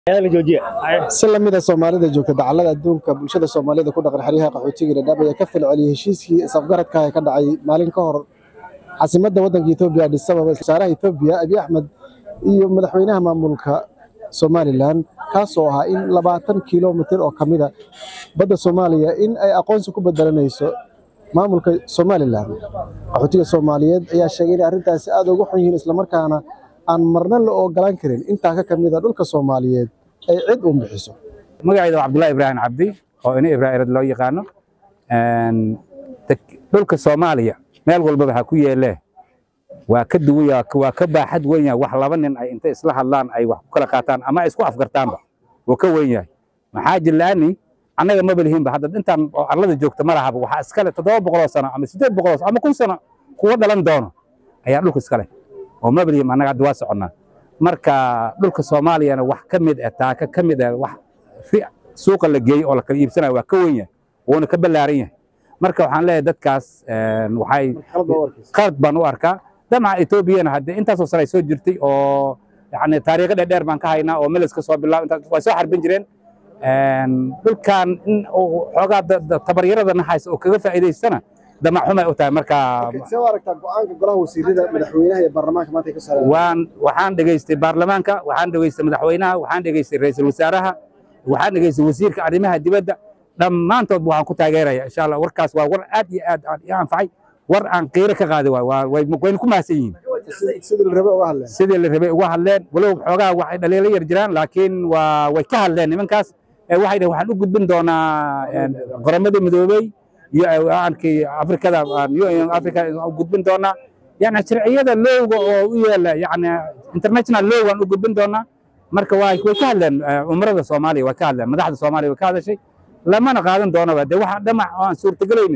si lamida soomaalida joogta dacallada adduunka bulshada soomaalida ku dhaqan xeryaha qaxootiga dhadhaab ayaa ka falceliyey heshiiskii isafgaradka ee ka dhacay maalin ka hor caasimadda waddanka etoobiya addis ababa wasaaraha etoobiya abiy axmed iyo madaxweynaha maamulka somalilan kaasoo ahaa in labaatan kilomitir oo ka mida badda soomaaliya in ay aqoonsi ku bedelanayso maamulka somalilan qaxootiga soomaaliyeed ayaa sheegay inay arrintaasi aad ugu xun yihiin islamarkaana aan marna la ogolaan karin intaa ka kamida dhulka soomaaliyeed ay cid uun bixiso magacayda waa cabdullahi ibraahim cabdi oo ina ibraahirad loo yaqaano dhulka soomaaliya meel walbaba ha ku yeelee waa ka duwan waa ka baaxad weyn yahay wax laba nin ay intay isla hadlaan ay wax ku kala qaataan ama ay isku afgartaanba wuu ka weyn yahay maxaa jilaani annaga maba lihiinba hadda intaan oo arlada joogta ma lahaba waxaa iskale toddoba boqoloo sano ama siddeed boqoloo sano ama kun sano kuwa dhalan doono ayaa dhulka iskale oo maba lihiin annaga hadda waa soconnaa marka dhulka soomaaliyana wax ka mid ah taaka ka mid ah wax suuqa la geeyey oo la kala iibsanayo waa ka weyn yahay wuuna ka ballaaran yahay marka waxaan leeyahay dadkaas waxay qalad baan u arkaa damaca etoobiyana haddee intaasoo sano ay soo jirtay oo yani taariikho dheerdheer baan ka haynaa oo meles ka soo bilaab intaas way soo xarbin jireen dhulkan in xoogaa tabaryarada naxaysa oo kaga faa'iidaystana damac xumay u tahay marka see u aragtaa go-aanka golaha wasiirada madaxweynaha iyo baarlamaanka maanta ay ka saareen waan waxaan dhegaystay baarlamaanka waxaan dhegaystay madaxweynaha waxaan dhegaystay ra'iisul wasaaraha waxaan dhegaystay wasiirka arrimaha dibadda dhammaantood waxaan ku taageeraya insha allah warkaas waa war aad iyo aad i anfacay war aan qiiro ka qaadi waay wayna ku mahadsan yihiin sidii la rabay uga hadleen sidii la rabay uga hadleen walow xoogaa waxay dhaliilo yar jiraan laakiin waa way ka hadleen nimankaas waxay dhaheen waxaan u gudbin doonaa qoramada midoobey iyo aankii afrikada afrika u gudbin doonaa yani sharciyada lowga oo u yeela yani international low aan u gudbin doonaa marka way way ka hadleen umrada soomaaliya way ka hadleen madaxda soomaaliya way ka hadashay lamana qaadan doonaba dee waxa dhamac oo aan suurtagelaynin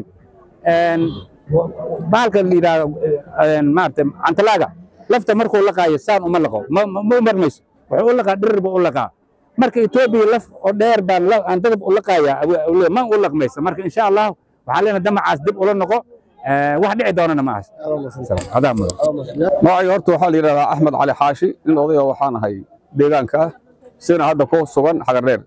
bahalka la yidhaahdo maarata cantalaaga lafta markuu laqaayo saan uma laqo ma u marmayso wuxuu u laqaa dhirir buu u laqaa marka etoobiya laf oo dheer baan aan dadab u laqayaa ma u laqmayso marka insha allah waxaa leenahay damacaas dib ula noqo wax dhici doonana ma ahas adaa mudan magacayga horta waxaa la yidhahdaa axmed cali xaashi nin odaya waxaan ahay deegaanka ah sina hadda ku sugan xagardheer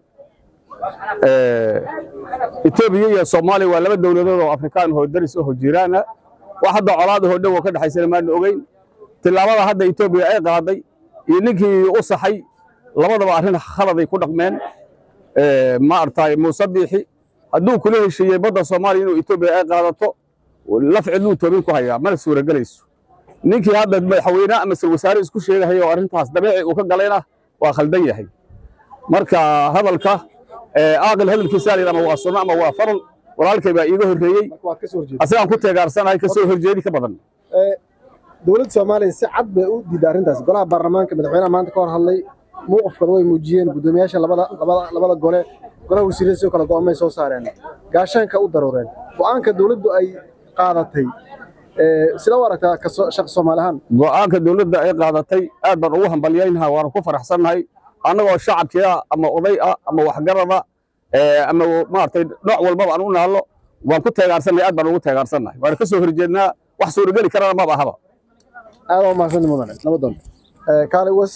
etoobiya iyo soomaaliya waa laba dowladood oo afrikaan oo daris aho jiraana wax hadda colaad ahoo dhow oo ka dhexaysana maana ogeyn tillaabada hadda etoobiya ay qaaday iyo ninkii u saxay labadaba arrin khaladay ku dhaqmeen ma artaay muuse biixi hadduu kula heshiiyey badda soomaaliya inuu etoobiya ay qaadato laf cidluu toobin ku hayaa mana suuragelayso ninkii hadda madaxweyne ama sal wasaare isku sheegahaya oo arrintaas dabeeci uu ka galayna waa khaldan yahay marka hadalka aaqil hadalkiisa la ama waa sunno ama waa faral walaalkay baa iiga horreeyey asagaan ku teegaarsanahay kasoo horjeedi ka badan dowladda soomaaliya si cad bay u diiday arrintaas golaha baarlamaanka madaxweynaha maanta ka hor hadlay mowqifkooda way muujiyeen guddoomiyaasha labada labada labada gole golaha wasiirada sidoo kale go'aamay soo saareen gaashaanka u daruureen go'aanka dowladdu ay qaadatay sida u aragtaa shaqo soomaali ahaan go'aanka dowladda ay qaadatay aad baan ugu hambalyaynaha waana ku faraxsannahay annagoo shacabkii ah ama oday ah ama waxgarada ama maaragtay nooc walbaba aan u naallo waan ku teegaarsannahay aad baan ugu teegaarsannahay waana ka soo horjeednaa wax suurageli karana maba ahaba aad waa mahadsanti mudane nabadoon kaale was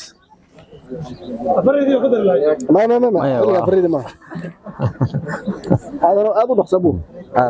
ma ma ma ma xilliga faridi maaha aad aad u dhaqsa buu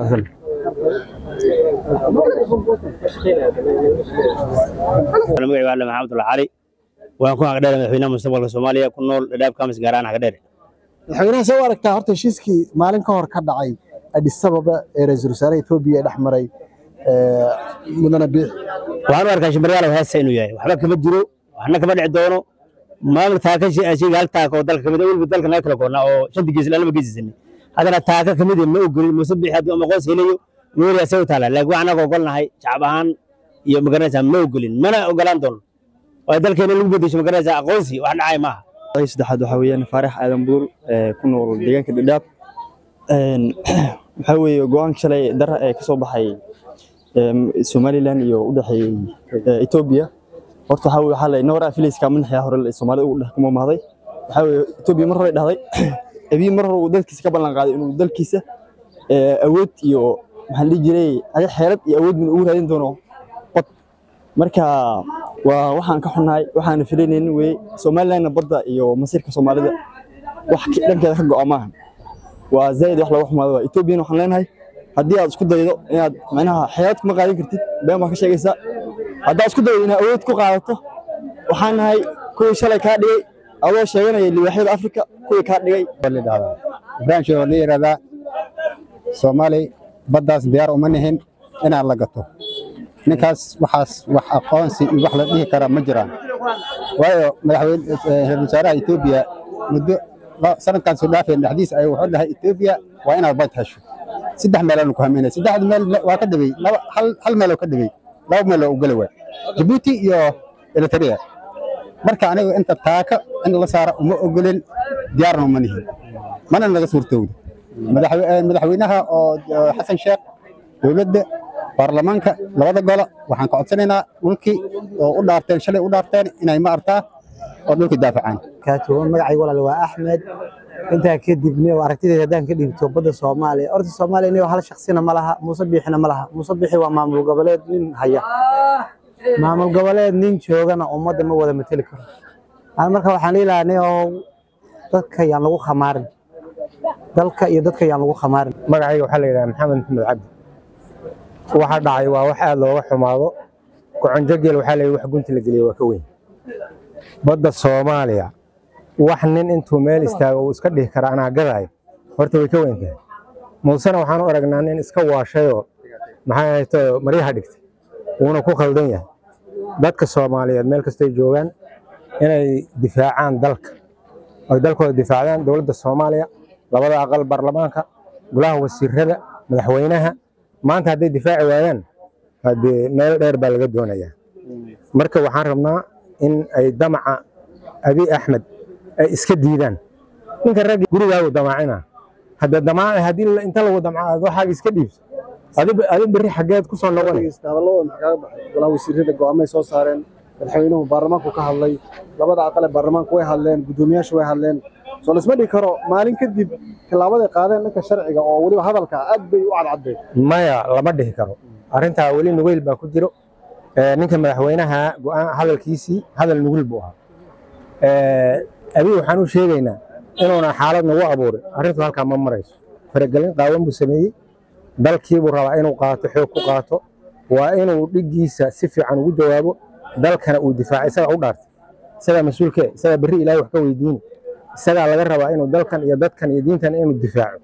magacayga alle maxamed ulla cali waan ku hagdheer madaxweynaha mustaqbalka soomaaliya ku nool dhadhaab kamis gaaraan hagdheer madaxweynaha see u aragtaa horta heshiiskii maalin ka hor ka dhacay addis ababa ee ra-iisul wasaaraha etoobiya ee dhex maray mudane biix waxaan u arkaa shimbaryaal heesta inuu yahay waxba kama jiro waxna kama dhici doono maamul taaka shayga hal taaka oo dalka kamid weliba dalka naga kala goonnaa oo shanta gees lama geesisanay haddana taaka kamid ma ogolin muuse biixi hadduu ama qoys helayo meeri asay u taala laakiin waxaan anaga ogolnahay shacab ahaan iyo magaranaysaa ma ogolin mana ogolaan doono waa dalkeena lagu bedesho magaranaysaa aqoonsi wax dhacay maaha saddexaad waxaa weeyaan faarax aadan buur ku nool deegaanka dhadhaab waxaa weeye go-aanka shalay dara ee ka soo baxay somalilan iyo u dhexeeyey etoobiya horta waxaa weye waxaa la noora filayska madaxya hore soomaalida ugu dhex kuma mahday waxaa weye etoobiya mar hore dhahday abiy mar hore uu dalkiisa ka ballan qaaday inuu dalkiisa awood iyo maxaan dhihi jiray adi xeelad iyo awood min ugu raadin doono bad marka waa waxaan ka xunnahay waxaana filanaynin weye somalilandna badda iyo masiirka soomaalida wax ki- dhankeeda ka go'a maaha waa zaid wax lagu xumaado waa etoobiyana waxaan leenahay haddii aad isku daydo inaad macnaha xeelad kuma qaadan kartid been baa ka sheegaysaa haddaad isku daydo inaad awood ku qaadato waxaan nahay kuwii shalay kaa dhigay adoo sheeganaya libaaxyada afrika kuwii kaa dhigay branch oo la yiraahdaa Soomaali baddaas diyaar uma nihin inaan la gato ninkaas waxaas wax aqoonsi iyo wax la dhihi kara ma jiraan waayo madaxweyne eh, ra'iisul wasaaraha Ethiopia muddo la- sanadkan soo dhaafay dhexdiisa ay wuxuu dhahay Ethiopia waa inaad bad hesho saddex meel aan ku hameynay saddexda meel waa ka dhigay laba hal hal meel oo ka dhigay laba meel oo u galay waay Djibouti iyo Eritrea marka aniga inta taaka in la saaro uma ogolin diyaarna uma nihin mana naga suurtowdo madaxwe- eh, madaxweynaha oo oo xasan sheekh dowladda baarlamaanka labada golo waxaan ka codsanaynaa dhulkii oo u dhaarteen shalay u dhaarteen inay ma artaa oo dhulkii daafacaan kaatuwan magacayga walaal waa axmed intaa kadibna oo aragtidayda haddaan ka dhiibto badda soomaaliya horta soomaaliya inigo hal shaksina ma laha muuse biixina ma laha muuse biixi waa maamul goboleed nin haya maamul goboleed nin joogana ummadda ma wada mateli karo Aan marka waxaan dhihi lahaa oo dadka yaan lagu khamaarin dalka iyo dadka yaan lagu khamaarin magacayga waxaa la yidhaha maxamed maxamed cabdi waxa dhacay waa wax aad looga xumaado goconjo geel waxaa la yidhi wax gunti la geliya waa ka weyn badda soomaaliya wax nin intuu meel istaago uu iska dhihi kara anaa gadaayo horta way ka weyn tahay muusena waxaan u aragnaa nin iska waashayoo maxay ahayto maryaha dhigtay wuuna ku khaldan yahay dadka soomaaliyeed meel kastay joogaan inay difaacaan dalka ay dalkooda difaacdaan dowladda soomaaliya labada aqal baarlamaanka golaha wasiirada madaxweynaha maanta hadday difaaci waayaan haddee meel dheer baa laga doonayaa marka waxaan rabnaa in ay damaca abi axmed ay iska diidaan ninka raggi gurigaagu damaacina hadda damaaci haddii la- inta lagu damcaado waxaaga iska dhiibso adi adi berri xaggeed ku soo noqonay hadalladooda maxaa kaga baxay golaha wasiirada go'aamay soo saareen madaxweynuhu baarlamaanku ka hadlay labada aqal ee baarlamaanku way hadleen guddoomiyaashu way hadleen soo lasma dhigi karo maalin kadib tilaabaday qaadeen dhanka sharciga oo weliba hadalka aad bay u cadcadeen maya lama dhihi karo arrintaa weli nugeyl baa ku jiro Eh, ninka madaxweynaha go'aan hadalkiisii hadal nugul buu ahaa Eh, abi waxaan u sheegaynaa inuuna xaalad nagu abuurin arrintu halkaa ma marayso faragelin qaawan buu sameeyey dalkiibuu rabaa inuu qaato xoog ku qaato waa inuu dhiggiisa si fiican ugu jawaabo dalkana uu difaaco isaga u dhaartay isagaa mas-uulkee isagaa berri ilaahay wax ka weydiini isagaa laga rabaa inuu dalkan iyo dadkan iyo diintan inuu difaaco